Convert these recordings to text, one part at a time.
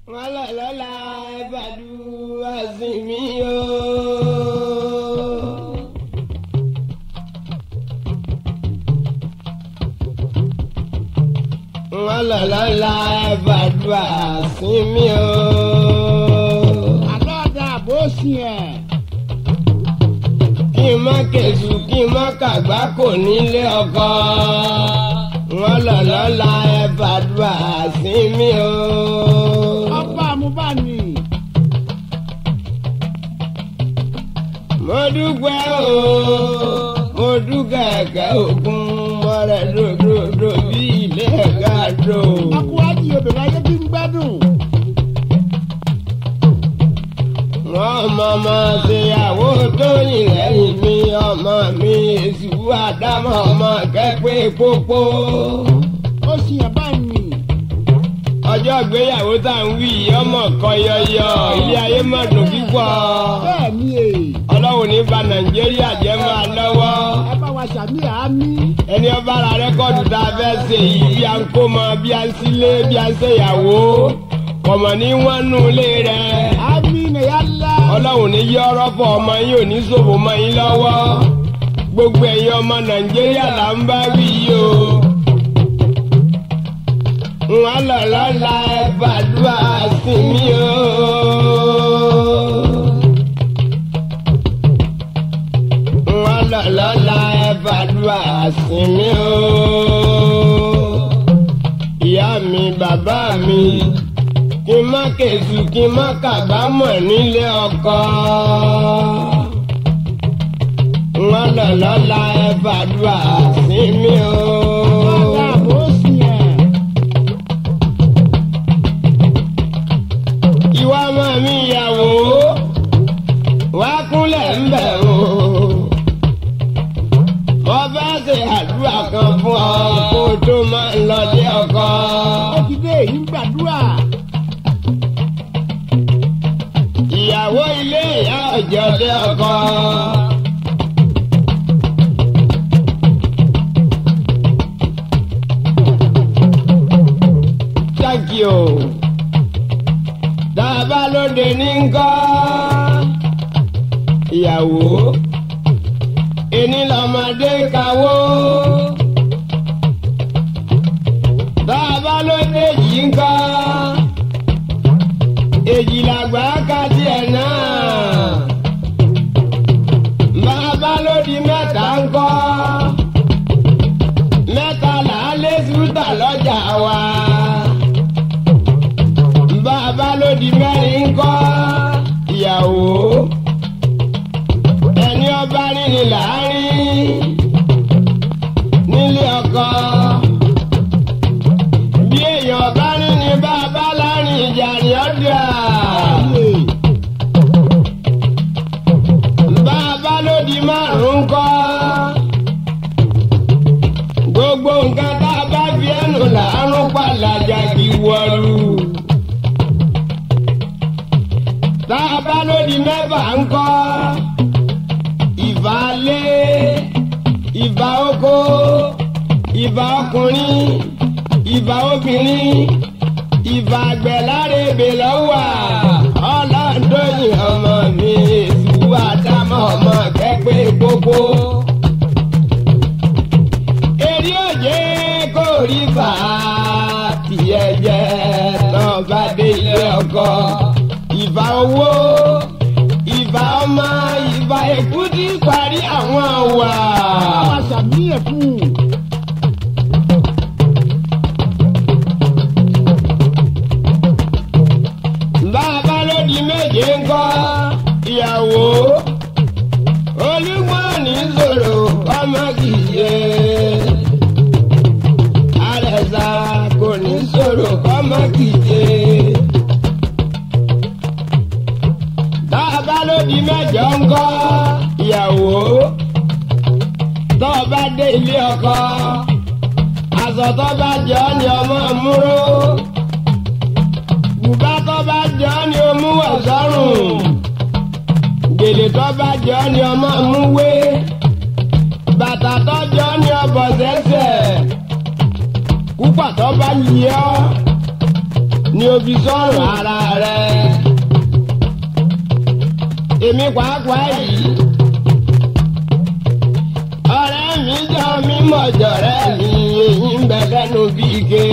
wọn lọ lọ́la ìbàdúrà sí mi o. wọn lọ lọ́la ìbàdúrà sí mi o. àlọ́ ọ̀dà bó sì ẹ̀. kí n má kẹ̀sù kí n má kàgbá kò nílé ọkọ. wọn lọ lọ́la ìbàdúrà sí mi o. ọba àmúbáni. mo dúpẹ́ o mo dúkẹ́ ẹ̀kẹ́ òkun mọ́rẹ́ dòdòdò bí ilé ẹ̀ka dò. akúwájú obìnrin ayé bí ń gbádùn. wọ́n mọ̀mọ́ ṣèyàwó tó yìn lẹ́yìn mi ọmọ mi èsù àdámọ̀ ọmọ kẹ́pẹ́ pópó. ó sì ẹ̀ bá ní. ọjọ́ ìgbéyàwó tá à ń wí ọmọ kan yọyọ ilé ayé mọ̀ dùn púpọ̀. bẹ́ẹ̀ ni èyí. ọlọ́run ní ba nàìjíríà jẹ́ máa lọ́wọ́. ẹ bá wa ṣàmì àmì. ẹni ọba ra rẹ́kọ̀dù tá a fẹ́ ṣe yìí bí a ń kó mọ bí a ń sílé bí a ń ṣèyàwó kọ̀mọ̀ ní wọ́n nù lé rẹ̀. àmì nìyá ńlá. ọlọ́run ní yí ọ̀rọ̀ fọ ọmọ yín ò ní ṣòfò mọ́ yín lọ́wọ́ gbogbo ẹ̀yin ọmọ nàìjíríà là ń bá wí yìí o. wọn lọ lọ́la ẹ gbàdúrà sí mi o. wọn lọ lọ́la ẹ gbàdúrà sí mi o. ìyá mi bàbá mi kí n má kẹ̀sù kí n má kàbámọ̀ nílé ọkọ. wọ́n lọ lọ́la ẹ fàdúrà sí mi o. ọ̀dà bó sì ẹ̀. ìwà ọmọ mi ìyàwó wá kúnlẹ̀ ń bẹ̀ o. mo bá ṣe àdúrà kan fún ọ kó tó máa ń lọlé ọkọ. ó ti dé èyí ń gbàdúrà. ìyàwó ilé ìyá ọjọ́ dé ọkọ. Thank you. Dábà lóde ní ńkọ́. Ìyàwó. Ẹni lọ́mọdé kawó. Dábà lóde yìí ńkọ́ èjìlágbá kájí ẹ̀ náà. Bàbá ló di mẹ́ta ń kọ́. Mẹ́ta là á lé sùtà lọ́jà wa. Bàbá ló di mẹ́rin ń kọ́. Ìyàwó. Ẹni ọba rí ni láàrin. Nílé ọkọ. Bí èèyàn bá rí ni bàbá láàrin ìjà ni ó dà. Bàbá ló di márùn-ún kọ́. Gbogbo nǹkan tá a bá fi ẹnu làárún pàlàjà kì í wọlú. Tá a bá ló di mẹ́fà ń kọ́. Ìbà lé, ìbà oko, ìbà ọkùnrin, ìbà obìnrin ìbà àgbẹ̀ láre ebè lọ́wọ́ ọlọ́dọ̀yìn ọmọ mi èsù àdámọ́ ọmọ kẹ́pẹ́ gbogbo. Èrè òye kò rí bá tiẹ̀ jẹ́ náà bá dé ilé ọkọ. Ìbà owó, ìbà ọmọ, ìbà èkútí parí àwọn wà. bá wa ṣàmì ẹ̀ fún un. bàbá ló di méje ńkọ́ ìyàwó olúmọ̀ ní sòrò ọmọ kìíye àrẹ̀sà kò ní sòrò ọmọ kìíye. bàbá ló di mẹ́jọ ńkọ́ ìyàwó tó bá dé ilé ọkọ aṣọ tó bá jọ ni ọmọ múró bùbá tó bá jọ ni o mú wọ̀ sọ́rùn gèlè tó bá jọ ni ọmọ mú wé bàtà tó jọ ni ọbọ̀ sẹ́sẹ̀ kúpà tó bá yí ọ́ ni òbí sọ̀rọ̀ ara rẹ̀. èmi pàápàá yìí ọ̀rẹ́ mi jọ mí mọ̀jọ̀rẹ́ mi èyí ń bẹ lẹ́nu bí ike.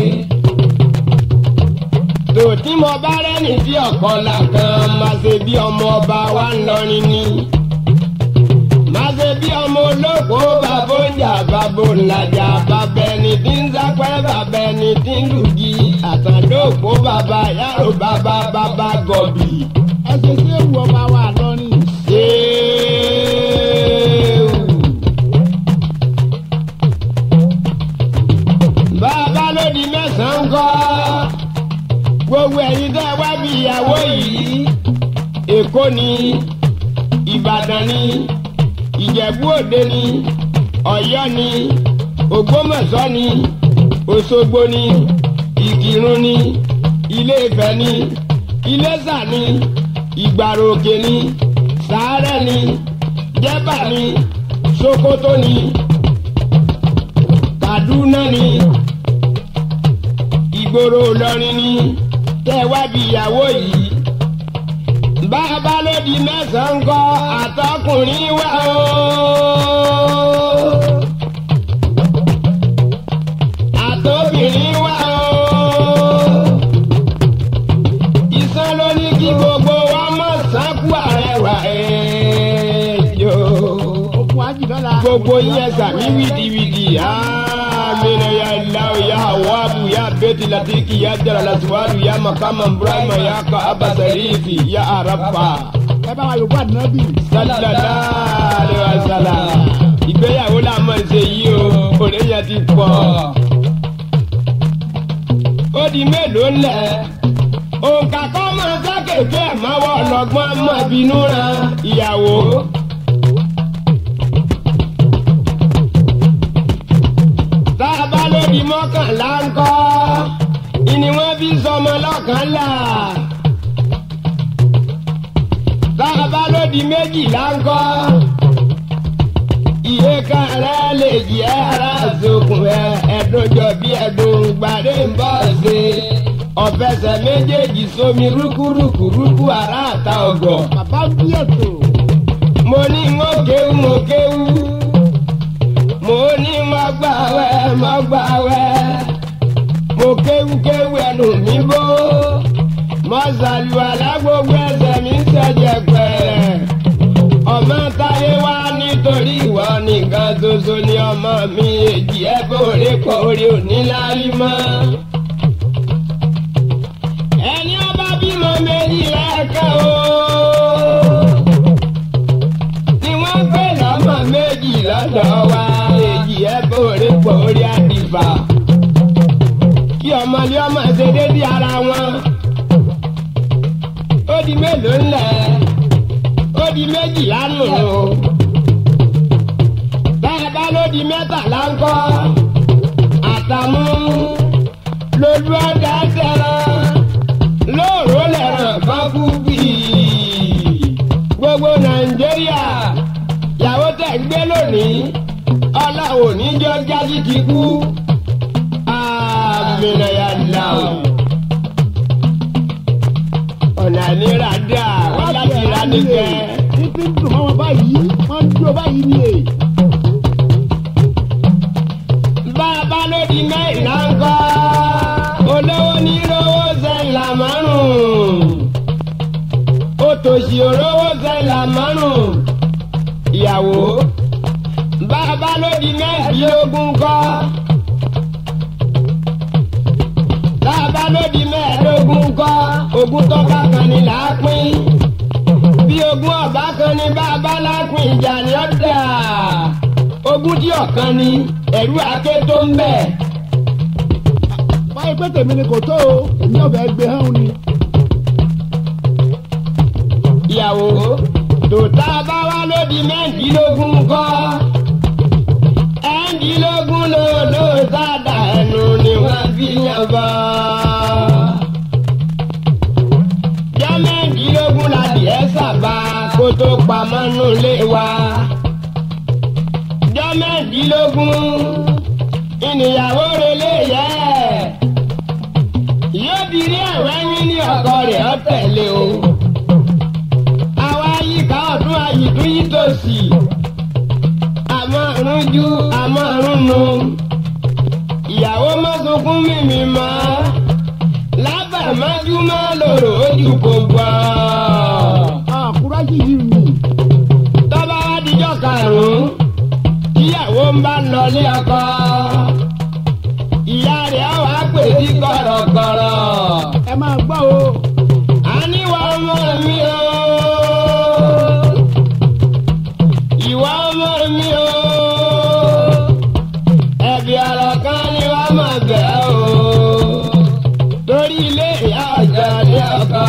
tòtí mo bá rẹ́ni tí ọ̀kan là kan máa ṣe bí ọmọ ọba wa ń lọrin ni. máa ṣe bí ọmọ olóko bàbá oúnjà bàbá òǹlàjà bàbá ẹni tí ń sápẹ́ bàbá ẹni tí ń lùgì àtàndóòpó bàbá yàrá bàbá bàbá gọ̀bì. ẹ ṣe ṣé ewu ọba wa lọ́rin. Ṣéèwù. Bàbá ló di mẹ́sàn-án kọ́. Gbogbo ẹ̀yin tẹ́ wá bí ìyàwó yìí. Èkó ni, Ìbàdàn ni, Ìjẹ̀bú Òde ni, Ọ̀yọ́ ni, Ògbómọ̀ṣọ́ ni, Òṣogbo ni, Ìkìrun ni, Ilé Ifẹ̀ ni, Iléṣà ni, Ìgbàrò Òkè ni, Sàárẹ̀ ni, Jẹ́bà ni, Sokoto ni, Kaduna ni, Ìgboro Ìlọrin ni, tẹ́ wá bí ìyàwó yìí. Bàbá ló di mẹ́sàn-án kọ́ àtọkùnrin wá o. Àtobìnrin wá o. Ìsan ló ní kí gbogbo wa mọ̀ sánkú àrẹwà ẹ̀jọ̀. okun ajidọ́la. Gbogbo yẹn sàmí wìdìwìdì. Amina ya Allah ya Hawabu ya Beti Latiki ya Jara Laswadu ya Makama Ibrahima ya Kaaba Sarifi ya Arafa. ẹ bá wa yòókù àdínábì. Sallallahu alaihi wasallam. Ìgbéyàwó la mọ̀ ṣe yìí o, òrèyàn ti pọ̀. Ó di mélòó ńlẹ̀? Òǹkà kọ́ máa sákèké ẹ̀ máa wọ̀ lọ́gbọ́n máa bínú ran ìyàwó. Tá a bá lórí mọ́kànlá ńkọ́, ìní wọ́n fi sọmọ lọ́kànlá bàbá ló di méjìlá ńkọ́. Iye kan rẹ̀ lè jẹ́ ara sókun ẹ̀ ẹ̀dùnjọ bí ẹ̀dùn gbàdé ń bọ̀ ṣe. Ọ̀fẹsẹ̀ méjèèjì sómi rúkúrúkúrúkú ara àta ọ̀gọ̀. bàbá ń bí ètò. Mo ní mo kéwú mo kéwú. Mo ní mo gbàwẹ̀ mo gbàwẹ̀. Mo kéwú kéwú ẹnu mi bó mọ́sálùwàlá gbogbo ẹsẹ̀ mi ń ṣẹ̀jẹ̀ pẹ̀rẹ̀. ọmọ táyé wá nítorí ìwọ nìkan ṣoṣo ni ọmọ mi èjì ẹ bòrè kórè òní lárí mọ́. ẹni ọba bímọ méjì lẹ́ẹ̀kan o. ni wọ́n ń pè lọ́mọ méjì lọ́dọ̀ wa èjì ẹ bòrè kórè àdìbà. kí ọmọlé ọmọ ṣe déédéé ara wọn ó di mélòó ńlẹ̀ ó di méjìlá nù o bàbá ló di mẹ́tàlá ńkọ́ àtàmú lójú ọjà tẹ̀ràn lóòrò lẹ́ràn kan kú bíi gbogbo nàìjíríà yàwó tẹ̀ ń gbé lónìí ọlọ́wọ́ níjọ́ jáde ti kú àmì nàyàlá o ọ̀nà ìnira dà wọ́n láti ra nígbẹ́. títí ń dùn mọ́ wọn báyìí wọ́n ń dúró báyìí ni èyí. bàbá ló di mẹ́ìlá ń kọ́ olówó ní rówó sẹ́ńlá márùn-ún òtòṣì òrówó sẹ́ńlá márùn-ún ìyàwó bàbá ló di mẹ́ẹ̀ẹ́dógún kọ́ bàbá ló di mẹ́ẹ̀ẹ́dógún kọ́ ogún tó bá kan ní là á pín bí ogún ọ̀bá kan ní bàbá lápín ìjà ni ó dà ogún tí ọ̀kan ni ẹ̀rú ake tó ń bẹ̀. báyìí pé tèmi ni kò tó o èmi ọ̀bẹ gbé hàn ni. ìyàwó tòótá bá wá lódi mẹ́ẹ̀ẹ́dínlógún kọ́ ẹ̀ẹ́dínlógún lòdò sádà ẹnu ni wọ́n fi yàn bọ́. jẹ́ mẹ́ẹ̀ẹ́dínlógún la dìẹ́ sábà kó tó pamọ́ nù lé wa. jẹ́ mẹ́ẹ̀ẹ́dínlógún ìníyàwó relé yẹ. yóò dirí wẹ́wẹ́ yín ní ọkọ rẹ̀ ọ tẹ̀lé o. àwa yíká ọdún àyìtú yìí tòsí. àmọ́ rúnjú àmọ́ rúnnu. ìyàwó má sunkún mímí mọ́. lábàámájú má lòrò ojú kò gbọ́. àkúrájì yìí ni. tọ́ba wá dijọ́ karùn-ún tíyàwó ń bá lọlé ọkọ. ìyá rẹ̀ á wàá pè sí kọ̀rọ̀kọ̀rọ̀. ẹ máa gbọ́ o. àníwá ọmọ mi o. ìwà ọmọ mi o. ẹ̀bí ọ̀rọ̀ kan ni wàá máa bẹ̀ o. torí ilé ìyá ọ̀jọ̀ ilé ọkọ.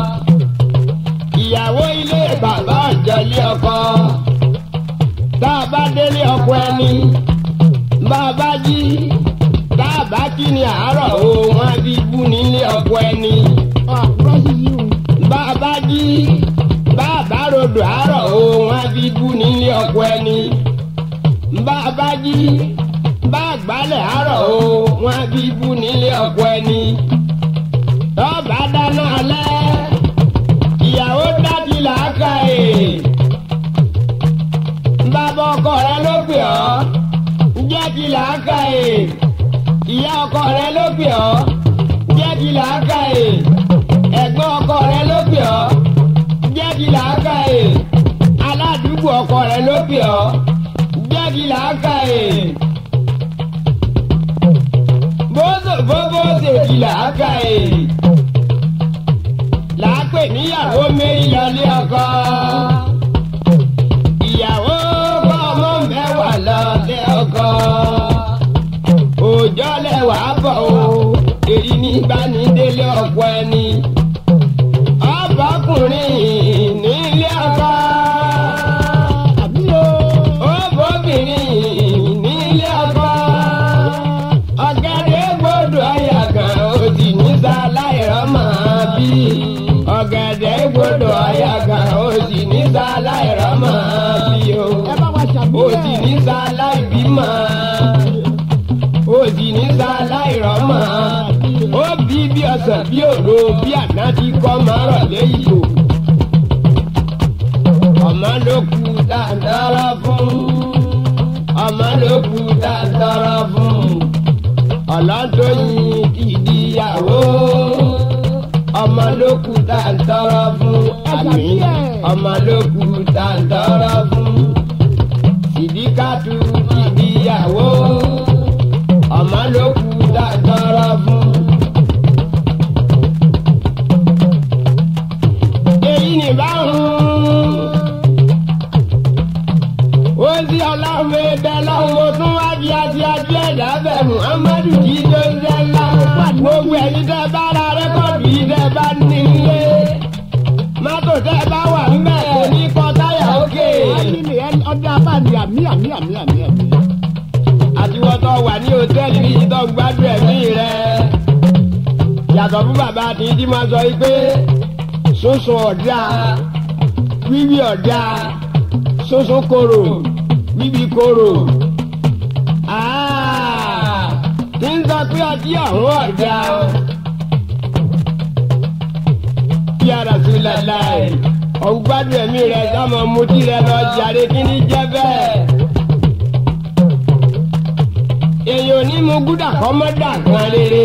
ìyàwó ilé bàbá ọ̀jọ̀ ilé ọkọ. tá a bá délé ọkọ ẹni bá a bá jí tá a bá kí ni àárọ̀ o wọn á fi bú nílé ọkọ ẹni àkúrájì yìí ni. bàbá jí bàbá rodò àárọ̀ o wọn á fi bú nílé ọkọ ẹni bàbá jí bàgbálẹ̀ àárọ̀ o wọn á fi bú nílé ọkọ ẹni tọ́ba dáná alẹ́ ìyàwó dájú làákà ẹ̀ bàbá ọkọ rẹ ló pè ọ́ jẹ́ kí làákà ẹ̀ ìyá ọkọ rẹ ló pè ọ́ jẹ́ kí làákà ẹ̀ ẹ̀gbọ́n ọkọ rẹ ló pè ọ́ jẹ́ kí làákà ẹ̀ aládùúgbò ọkọ rẹ ló pè ọ́ jẹ́ kí làákà ẹ̀ bóso bóbó ṣe kí làákà ẹ̀ làápè níyàwó mẹ́rin lọlé ọkọ ìyàwó kọ́ ọmọ mẹ́wàá lọlé ọkọ òòjọ́ lẹ́wàá bọ̀ o èyí ní gbanidélé ọ̀pọ̀ ẹni ọbọkùnrin nílé ọkọ àbí o. ọbọbìnrin nílé ọkọ ọ̀gẹ̀dẹ̀ gbọ́dọ̀ àyàgàn òsì níta láìrọ́mọ bí ọ̀gẹ̀dẹ̀ gbọ́dọ̀ àyàgàn òsì níta láìrọ́mọ bí o ẹ bá wa ṣàbí òsì níta láìbímọ òsì níta láìrọ́mọ ó bí bí ọ̀sán bí òro bí àná ti kọ́ máa rọ̀ léyìí o. ọmọ ló kú dáńdára fún ọmọ ló kú dáńdára fún ọlọ́dọ̀yìn kìdíyàwó ọmọ ló kú dáńdára fún àmì ọmọ ló kú dáńdára fún sìdíkàtú kìdíyàwó ọmọ ló kú dáńdára fún. èyí ni báwọn. ó sí ọlọ́run ẹgbẹ́ lọ́wọ́ tún wá di àti àti ẹ̀dá bẹ̀ muhammadu kì í tó ń ṣe ńlá. gbogbo ẹ̀yin tẹ́ bá ra rẹ́kọ̀dù yìí tẹ́ bá nílé. mọ́tò tẹ́ bá wà ń bẹ̀ kò ní kọ táyà òkè. àmì ni ẹni ọdún abáni àmì àmì àmì àmì àmì. àtiwọ́tọ̀ wà ní hòtẹ́ẹ̀lì yìí tó ń gbádùn ẹ̀mí rẹ̀. yàtọ̀ fún bàbá àti ìdí máa sọ yìí pé sunsun ọ̀dà wíwí ọ̀dà sunsun koro wíwí koro. Ah, tí ń sọ pé ọtí ọ̀hún ọ̀dà o. bí ara sí láláì ọ̀hún gbádùn ẹ̀mí rẹ̀ sọ́mọ mutí rẹ̀ lọ jàre kí ní jẹ́ bẹ́ẹ̀. èèyàn ò ní mú gúdà kọ́ mọ́ dà kan rere.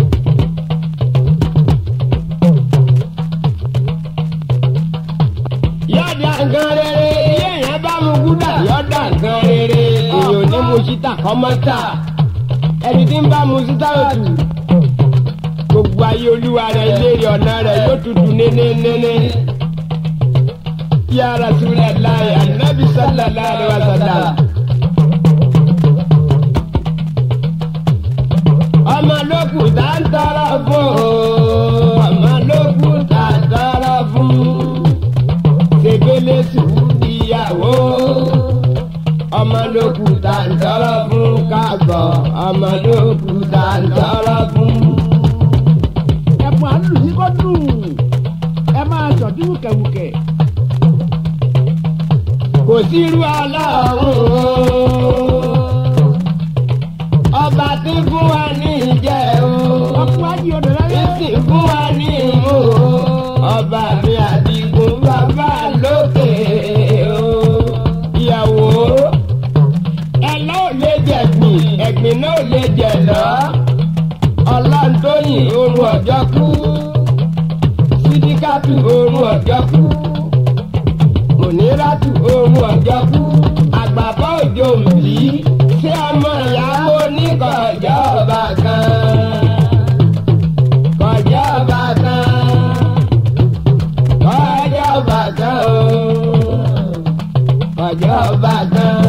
yọ̀dà nǹkan rere iye yẹn bá mu gúdà yọ̀dà nǹkan rere èèyàn ò ní mu síta kọ́ mọ́ tà ẹni tí ń bá mu síta òtù gbogbo ayé olúwa rẹ̀ léèrè ọ̀nà rẹ̀ yóò tutù nénénéné. Ya Rasulallah, Anabi sallallahu alaihi wasallam. ọmọ lókù tá ń tọrọ fún o ọmọ lókù tá ń tọrọ fún ṣègbélé sùúrù ìyàwó ọmọ lókù tá ń tọrọ fún káàbọ̀ ọmọ lókù tá ń tọrọ fún. ẹ̀bùn àlù yìí kò dùn. ẹ máa ṣọ̀dí wùkẹ̀wùkẹ̀. kò sí irú ọlọ́run ọba tí fún wa ní ìjẹ́ o ọkùnrin ayé odò láyé. ìsìn fún wa ọba mi àdìgún bàbá lókè o. ìyàwó ẹ̀lọ́ ò lè jẹ̀gbìn ẹ̀gbìn náà ò lè jẹ̀ lọ. ọlọ́ntóyìn oorun ọjọ́ kú sídíkàtù oorun ọjọ́ kú mùníràtù oorun ọjọ́ kú àgbàbọ̀ òjò òmìnirí ṣé ọmọ ìyàwó oníkọ̀ọ́jọ́ ọba kan kọjọ́ ọba kan kọjọ́ ọba kan o kọjọ́ ọba kan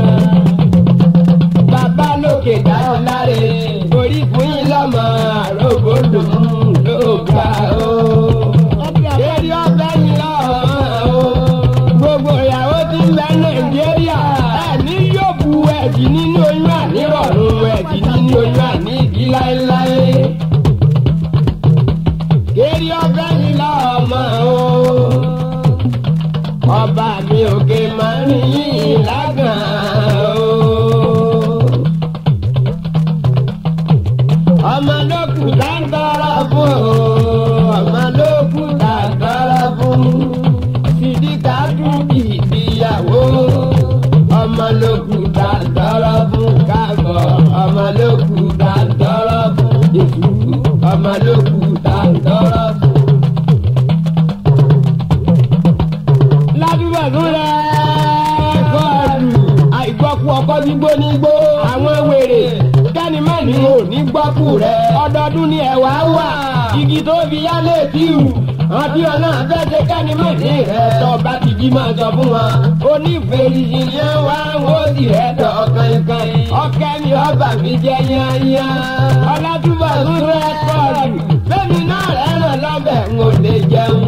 bàbá lókè dáhùn láre orí fún yín lọ́mọ àrògbòdò ló gbà o. Eré ọbẹ̀ yín lọ́mọ o. Gbogbo ìyàwó tí ń bẹ Nàìjíríà ẹ̀ ní yóò bu ẹ̀jì nínú oyún ànírọ̀rùn ẹ̀jì nínú oyún àní ìdí láéláé. Eré ọbẹ̀ yín lọ́mọ o. Ọba mi òkè máa ń yín lágàn o. ọmọ ló kù dáńtọ́rọ́ fún o ọmọ ló kù dáńtọ́rọ́ fún sídìkà tún ìdíyàwó ọmọ ló kù dáńtọ́rọ́ fún káàbọ̀ ọmọ ló kù dáńtọ́rọ́ fún èṣù ọmọ ló kù dáńtọ́rọ́ fún. ládùúgbò tó rẹ̀ kọ́ọ̀lù àìgbọ́kú ọkọ́ gbígbó nígbó àwọn wèrè kẹ́ni má ní o ní gbọ́kú rẹ̀ ọdọọdún ni ẹ̀wà wà igi tó fi yálé tíù àti ọ̀nà àfẹ́sẹ̀ kẹ́ni má ní rẹ̀ tọ́ bá ti jí máa sọ fún wọn onífèrèsì yẹn wá wọ́n sì rẹ̀ tọ́ kankan ọkẹ́ mi ọba mi jẹ́ yányá ọlátúbọ̀ tó rẹ̀ kọ́ọ̀lù bẹ́ẹ̀ni náà rẹ̀ ràn lọ́bẹ̀ ń ò lè jẹun.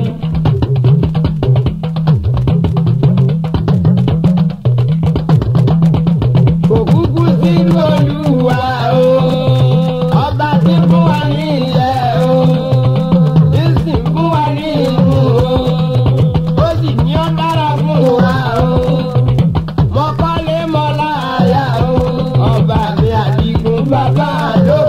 òkúkú sínú olúwa o ọba tí fún wa ní ilẹ̀ o ìsìn fún wa ní ìlú o ó sì ní ọ́ dára fún wa o mọ́kànlé mọ́láyà o ọba mi àdìgún bàbá ló